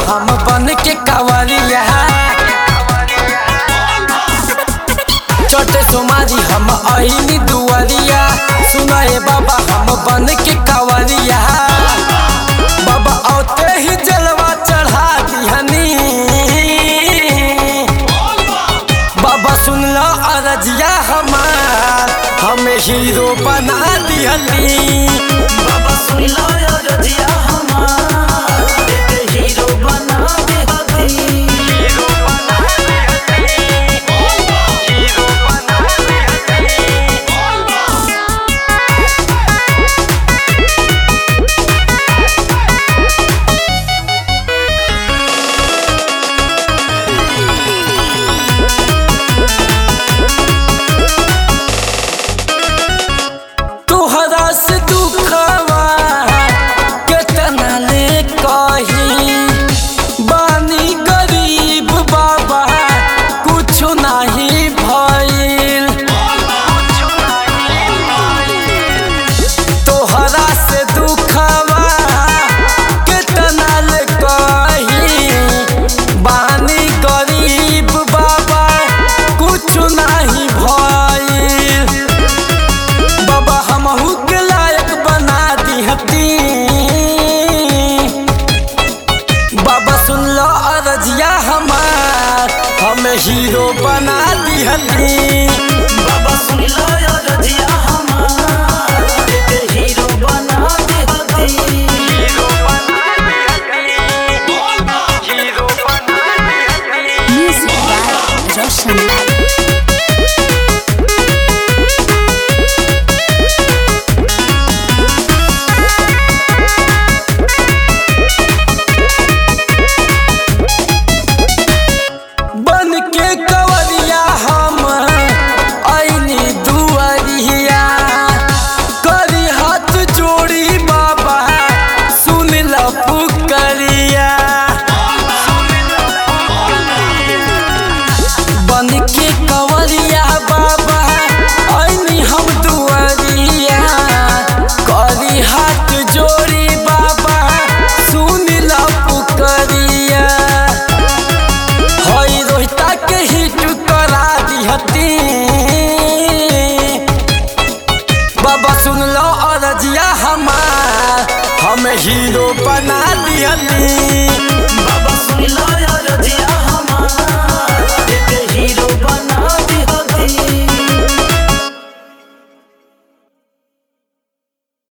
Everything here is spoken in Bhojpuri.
हम बन के कावरिया चटे सोमारी हम आईनी दुआरिया सुनाए बाबा हम बन के कावरिया बाबा औते ही जलवा चढ़ा दिहनी बाबा सुन लो अरजिया हमार हमें हीरो बना दिहनी बाबा सुन लो यो रजिया हमार एके हीरो बना दे हती तोहरा से दुखवा केतना ले कही बानी गरीब बाबा कुछ नहीं भइल तोहरा से दुखवा केतना ले कही बानी गरीब बाबा कुछ नहीं भइल बाबा हमहू के लायक बना दिहती बाबा सुन लो अरजिया हमार हमें हीरो बना दिहती बाबा सुन लो यो रजिया हमार एके हीरो बना दे हती Music by Roshan Lai. बन के कवरिया हम आईनी दुआरिया करी हाथ जोड़ी बाबा सुन लो पुकरिया बन के कवरिया बाबा आईनी हम दुआरिया करी हाथ जोड़ी बाबा सुन लो पुकरिया हई रोहिता के हिट करा दिहती बाबा सुन लो अरजिया हमार हम हीरो बना दिहती बाबा सुन लो यो रजिया हमार